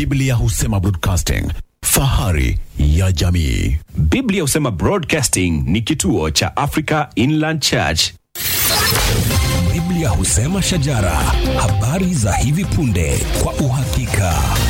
Biblia husema broadcasting, fahari ya jamii. Biblia husema Broadcasting ni kituo cha Africa Inland Church. Biblia husema shajara, habari za hivi punde kwa uhakika.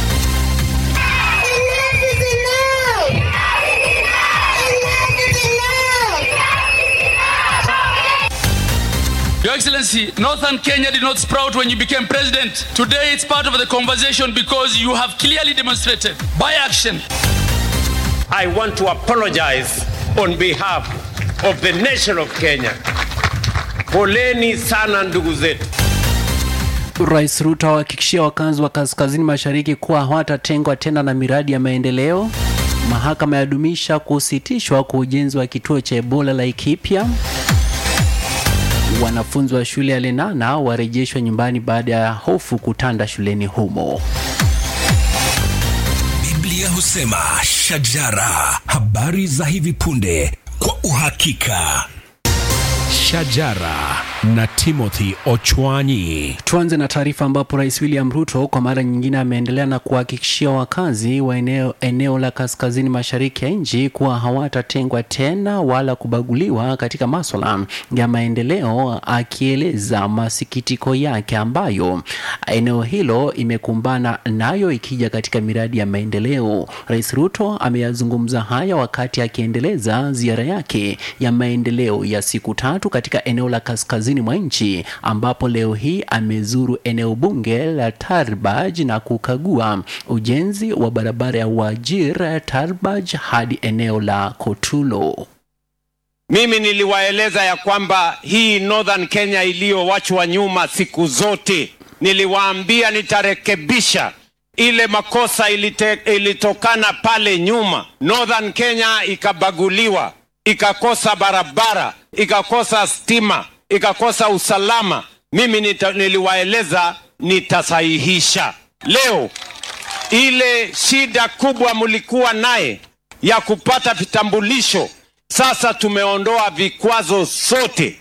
Your Excellency, Northern Kenya did not sprout when you became president. Today it's part of the conversation because you have clearly demonstrated by action I want to apologize on behalf of the nation of Kenya. Poleni sana ndugu zetu. Rais Ruto awahakikishia wakazi wa kaskazini mashariki kuwa hawatatengwa tena na miradi ya maendeleo. Mahakama yadumisha kusitishwa kwa ujenzi wa kituo cha Ebola Laikipia. Wanafunzi wa shule ya Lenana warejeshwa nyumbani baada ya hofu kutanda shuleni humo. Biblia husema shajara, habari za hivi punde kwa uhakika. Shajara na Timothy Ochwanyi. Tuanze na taarifa ambapo Rais William Ruto kwa mara nyingine ameendelea na kuhakikishia wakazi wa eneo, eneo la kaskazini mashariki ya nchi kuwa hawatatengwa tena wala kubaguliwa katika maswala ya maendeleo, akieleza masikitiko yake ambayo eneo hilo imekumbana nayo ikija katika miradi ya maendeleo. Rais Ruto ameyazungumza haya wakati akiendeleza ziara yake ya maendeleo ya siku tatu katika eneo la kaskazini mwa nchi ambapo leo hii amezuru eneo bunge la Tarbaj na kukagua ujenzi wa barabara ya Wajir Tarbaj hadi eneo la Kotulo. Mimi niliwaeleza ya kwamba hii Northern Kenya iliyowachwa nyuma siku zote, niliwaambia nitarekebisha ile makosa ilite, ilitokana pale nyuma. Northern Kenya ikabaguliwa, ikakosa barabara, ikakosa stima, ikakosa usalama. Mimi nita, niliwaeleza nitasahihisha. Leo ile shida kubwa mlikuwa naye ya kupata vitambulisho, sasa tumeondoa vikwazo sote.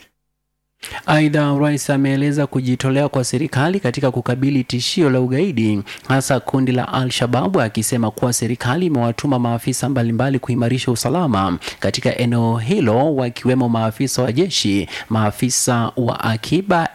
Aidha, rais ameeleza kujitolea kwa serikali katika kukabili tishio la ugaidi, hasa kundi la Al-Shababu, akisema kuwa serikali imewatuma maafisa mbalimbali kuimarisha usalama katika eneo hilo, wakiwemo maafisa wa jeshi, maafisa wa akiba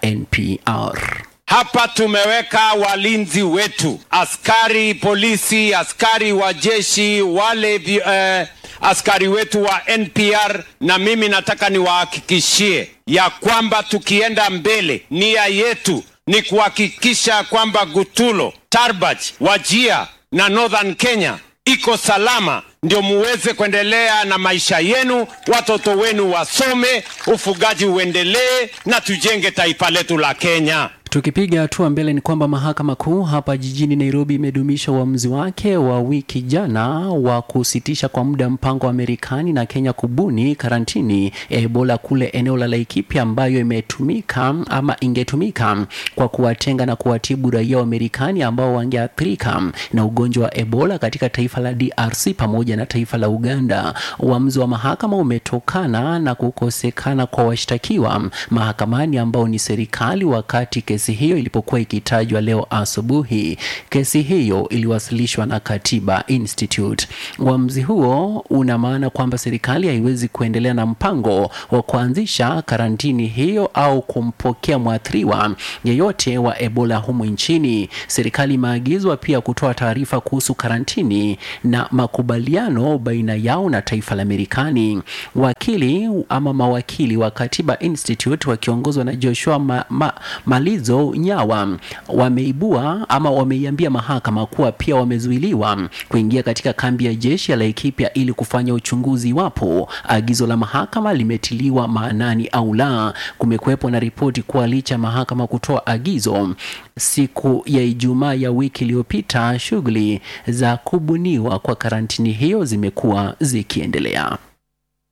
NPR. Hapa tumeweka walinzi wetu, askari polisi, askari wa jeshi, wale vi, eh, askari wetu wa NPR, na mimi nataka niwahakikishie ya kwamba tukienda mbele, nia yetu ni kuhakikisha kwamba Gutulo, Tarbaj, Wajia na Northern Kenya iko salama, ndio muweze kuendelea na maisha yenu, watoto wenu wasome, ufugaji uendelee, na tujenge taifa letu la Kenya. Tukipiga hatua mbele ni kwamba mahakama kuu hapa jijini Nairobi imedumisha uamuzi wake wa wiki jana wa kusitisha kwa muda mpango wa Marekani na Kenya kubuni karantini ya Ebola kule eneo la Laikipia ambayo imetumika ama ingetumika kwa kuwatenga na kuwatibu raia wa Marekani ambao wangeathirika na ugonjwa wa Ebola katika taifa la DRC pamoja na taifa la Uganda. Uamuzi wa mahakama umetokana na kukosekana kwa washtakiwa mahakamani ambao ni serikali wakati kesi hiyo ilipokuwa ikitajwa leo asubuhi. Kesi hiyo iliwasilishwa na Katiba Institute. Uamuzi huo una maana kwamba serikali haiwezi kuendelea na mpango wa kuanzisha karantini hiyo au kumpokea mwathiriwa yeyote wa Ebola humu nchini. Serikali imeagizwa pia kutoa taarifa kuhusu karantini na makubaliano baina yao na taifa la Marekani. Wakili ama mawakili wa Katiba Institute wakiongozwa na Joshua ma, ma, Malizo Nyawa wameibua ama wameiambia mahakama kuwa pia wamezuiliwa kuingia katika kambi ya jeshi ya Laikipia ili kufanya uchunguzi iwapo agizo la mahakama limetiliwa maanani au la. Kumekuwepo na ripoti kuwa licha ya mahakama kutoa agizo siku ya Ijumaa ya wiki iliyopita, shughuli za kubuniwa kwa karantini hiyo zimekuwa zikiendelea.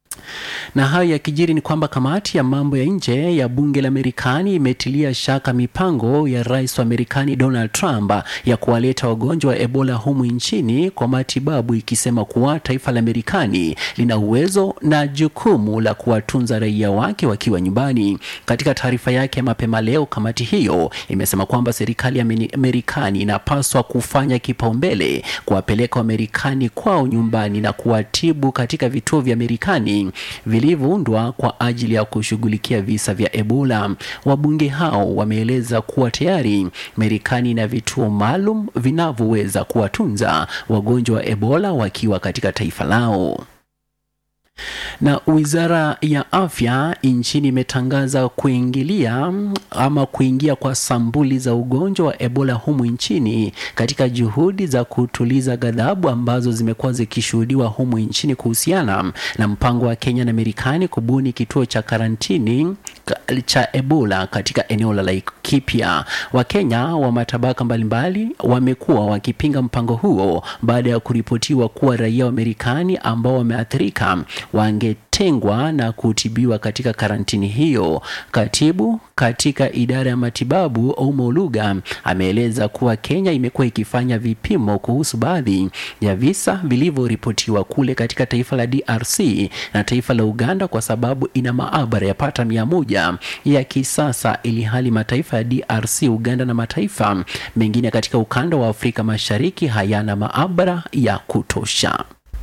Na hayo yakijiri ni kwamba kamati ya mambo ya nje ya bunge la Marekani imetilia shaka mipango ya rais wa Marekani Donald Trump ya kuwaleta wagonjwa wa Ebola humu nchini kwa matibabu, ikisema kuwa taifa la Marekani lina uwezo na jukumu la kuwatunza raia wake wakiwa nyumbani. Katika taarifa yake mapema leo, kamati hiyo imesema kwamba serikali ya Marekani inapaswa kufanya kipaumbele kuwapeleka Wamarekani kwao nyumbani na kuwatibu katika vituo vya Marekani vilivyoundwa kwa ajili ya kushughulikia visa vya Ebola. Wabunge hao wameeleza kuwa tayari Marekani ina vituo maalum vinavyoweza kuwatunza wagonjwa wa Ebola wakiwa katika taifa lao na wizara ya afya nchini imetangaza kuingilia ama kuingia kwa sambuli za ugonjwa wa Ebola humu nchini katika juhudi za kutuliza ghadhabu ambazo zimekuwa zikishuhudiwa humu nchini kuhusiana na mpango wa Kenya na Marekani kubuni kituo cha karantini cha Ebola katika eneo la Laikipia. Wakenya wa matabaka mbalimbali wamekuwa wakipinga mpango huo baada ya kuripotiwa kuwa raia wa Marekani ambao wameathirika wangetengwa na kutibiwa katika karantini hiyo. Katibu katika idara ya matibabu Ouma Oluga ameeleza kuwa Kenya imekuwa ikifanya vipimo kuhusu baadhi ya visa vilivyoripotiwa kule katika taifa la DRC na taifa la Uganda kwa sababu ina maabara yapata mia moja ya kisasa, ili hali mataifa ya DRC, Uganda na mataifa mengine katika ukanda wa Afrika Mashariki hayana maabara ya kutosha.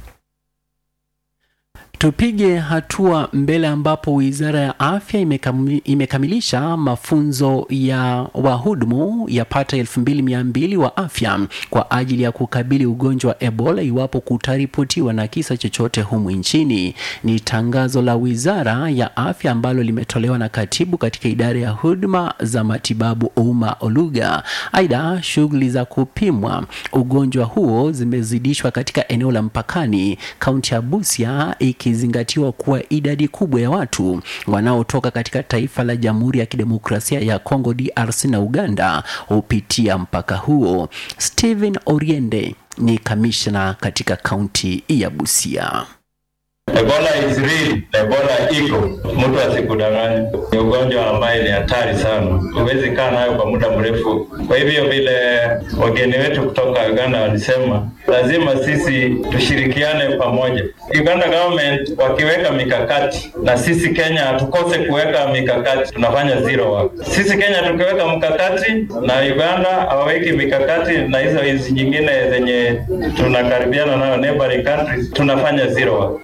Tupige hatua mbele ambapo Wizara ya Afya imekami, imekamilisha mafunzo ya wahudumu yapata elfu mbili mia mbili wa afya kwa ajili ya kukabili ugonjwa wa Ebola iwapo kutaripotiwa na kisa chochote humu nchini. Ni tangazo la Wizara ya Afya ambalo limetolewa na katibu katika idara ya huduma za matibabu Ouma Oluga. Aidha, shughuli za kupimwa ugonjwa huo zimezidishwa katika eneo la mpakani kaunti ya Busia ikizingatiwa kuwa idadi kubwa ya watu wanaotoka katika taifa la Jamhuri ya Kidemokrasia ya Kongo DRC na Uganda hupitia mpaka huo. Stephen Oriende ni kamishna katika kaunti ya Busia. Ebola is real. Ebola iko, mtu asikudanganya. Ni ugonjwa ambaye ni hatari sana, huwezi kaa nayo kwa muda mrefu. Kwa hivyo vile wageni wetu kutoka Uganda walisema, lazima sisi tushirikiane pamoja. Uganda government wakiweka mikakati na sisi Kenya hatukose kuweka mikakati, tunafanya zero work. Sisi Kenya tukiweka mkakati na Uganda hawaweki mikakati, na hizo hizi nyingine zenye tunakaribiana nayo neighboring countries, tunafanya zero work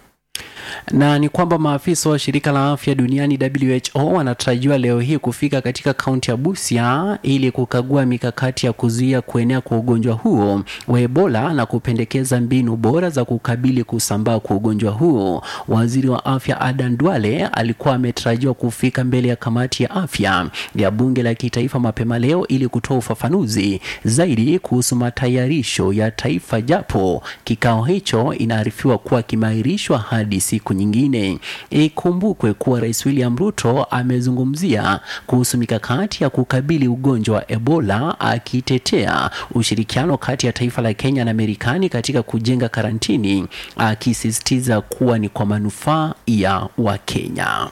na ni kwamba maafisa wa shirika la afya duniani WHO wanatarajiwa leo hii kufika katika kaunti ya Busia ili kukagua mikakati ya kuzuia kuenea kwa ugonjwa huo wa Ebola na kupendekeza mbinu bora za kukabili kusambaa kwa ugonjwa huo. Waziri wa afya Adan Duale alikuwa ametarajiwa kufika mbele ya kamati ya afya ya bunge la kitaifa mapema leo ili kutoa ufafanuzi zaidi kuhusu matayarisho ya taifa, japo kikao hicho inaarifiwa kuwa kimeahirishwa hadi siku nyingine. Ikumbukwe kuwa Rais William Ruto amezungumzia kuhusu mikakati ya kukabili ugonjwa wa Ebola, akitetea ushirikiano kati ya taifa la Kenya na Marekani katika kujenga karantini, akisisitiza kuwa ni kwa manufaa ya Wakenya.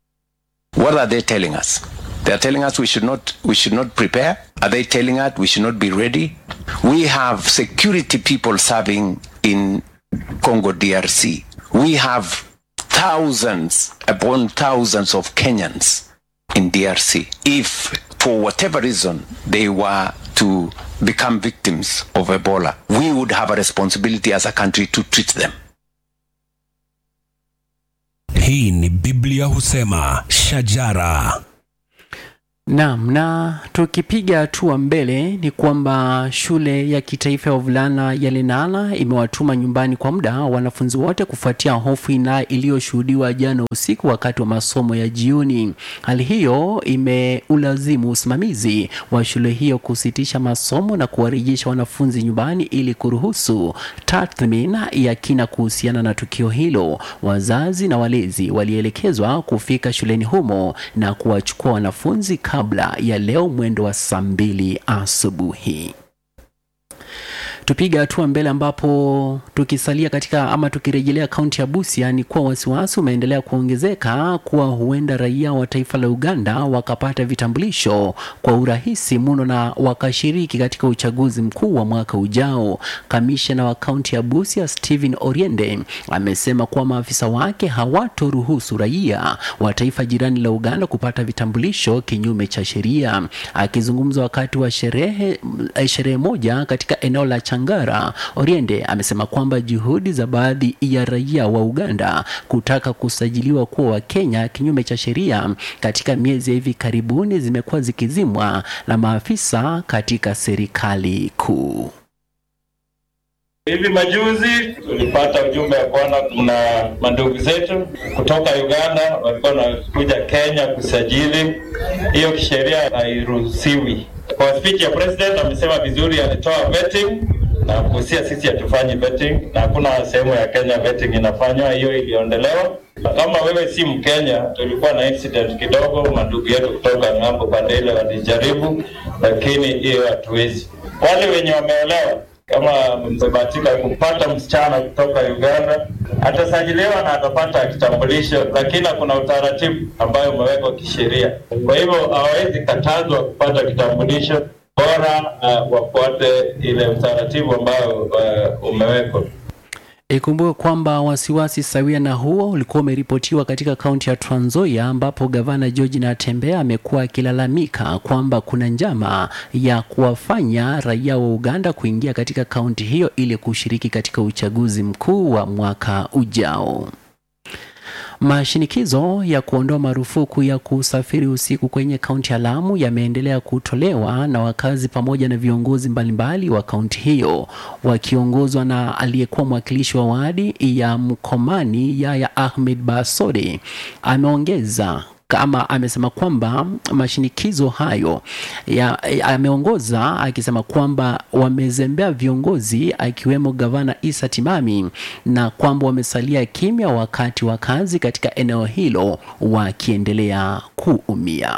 What are they telling us? They are telling us we should not we should not prepare. Are they telling us we should not be ready? We have security people serving in Congo DRC. We have thousands upon thousands of Kenyans in DRC. If for whatever reason they were to become victims of Ebola, we would have a responsibility as a country to treat them. Hii ni Biblia husema shajara. Naam, na tukipiga hatua mbele ni kwamba shule ya kitaifa ya wavulana ya Lenana imewatuma nyumbani kwa muda wanafunzi wote kufuatia hofu ina iliyoshuhudiwa jana usiku wakati wa masomo ya jioni. Hali hiyo imeulazimu usimamizi wa shule hiyo kusitisha masomo na kuwarejesha wanafunzi nyumbani ili kuruhusu tathmini ya kina kuhusiana na tukio hilo. Wazazi na walezi walielekezwa kufika shuleni humo na kuwachukua wanafunzi kabla ya leo mwendo wa saa mbili asubuhi. Tupiga hatua mbele ambapo tukisalia katika ama tukirejelea kaunti ya Busia ni kuwa wasiwasi umeendelea kuongezeka kuwa huenda raia wa taifa la Uganda wakapata vitambulisho kwa urahisi mno na wakashiriki katika uchaguzi mkuu wa mwaka ujao. Kamishna wa kaunti ya Busia Stephen Oriende amesema kuwa maafisa wake hawatoruhusu raia wa taifa jirani la Uganda kupata vitambulisho kinyume cha sheria. Akizungumza wakati wa sherehe sherehe moja katika eneo la Changara, Oriende amesema kwamba juhudi za baadhi ya raia wa Uganda kutaka kusajiliwa kuwa Wakenya kinyume cha sheria katika miezi ya hivi karibuni zimekuwa zikizimwa na maafisa katika serikali kuu. Hivi majuzi tulipata ujumbe ya kwamba kuna mandugu zetu kutoka Uganda walikuwa wanakuja Kenya kusajili. Hiyo kisheria hairuhusiwi. Kwa speech ya president amesema vizuri, alitoa vetting na kuhusia sisi hatufanyi vetting na hakuna sehemu ya Kenya vetting inafanywa, hiyo iliondolewa. Kama wewe si Mkenya, tulikuwa na incident kidogo, mandugu yetu kutoka ng'ambo pande ile walijaribu, lakini hiyo hatuwezi. Wale wenye wameolewa kama mmebahatika kupata msichana kutoka Uganda atasajiliwa na atapata kitambulisho, lakini kuna utaratibu ambayo umewekwa kisheria. Kwa hivyo hawawezi katazwa kupata kitambulisho, bora uh, wafuate ile utaratibu ambao uh, umewekwa. Ikumbuke kwamba wasiwasi sawia na huo ulikuwa umeripotiwa katika kaunti ya Trans Nzoia ambapo gavana George Natembeya amekuwa akilalamika kwamba kuna njama ya kuwafanya raia wa Uganda kuingia katika kaunti hiyo ili kushiriki katika uchaguzi mkuu wa mwaka ujao. Mashinikizo ya kuondoa marufuku ya kusafiri usiku kwenye kaunti ya Lamu yameendelea kutolewa na wakazi pamoja na viongozi mbalimbali wa kaunti hiyo wakiongozwa na aliyekuwa mwakilishi wa wadi ya Mkomani Yaya Ahmed Basode. Ameongeza kama amesema kwamba mashinikizo hayo ya- ya- ameongoza akisema kwamba wamezembea viongozi akiwemo gavana Isa Timami na kwamba wamesalia kimya wakati wakazi katika eneo hilo wakiendelea kuumia.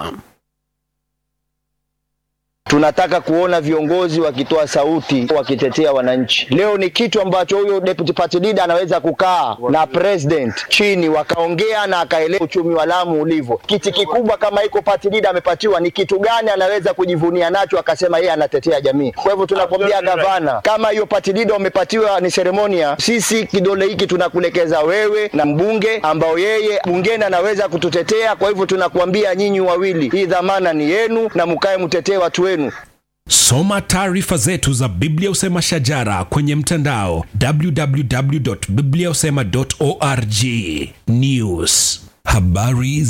Tunataka kuona viongozi wakitoa sauti wakitetea wananchi. Leo ni kitu ambacho huyo deputy party leader anaweza kukaa na president chini wakaongea na akaelewa uchumi wa Lamu ulivyo. Kiti kikubwa kama iko party leader amepatiwa, ni kitu gani anaweza kujivunia nacho akasema yeye anatetea jamii? Kwa hivyo tunakwambia gavana, kama hiyo party leader umepatiwa ni seremonia, sisi kidole hiki tunakulekeza wewe na mbunge ambao yeye bungeni anaweza kututetea. Kwa hivyo tunakuambia nyinyi wawili, hii dhamana ni yenu na mkae mtetee watu wenu. Soma taarifa zetu za Biblia Usema Shajara kwenye mtandao www.bibliausema.org. News, habari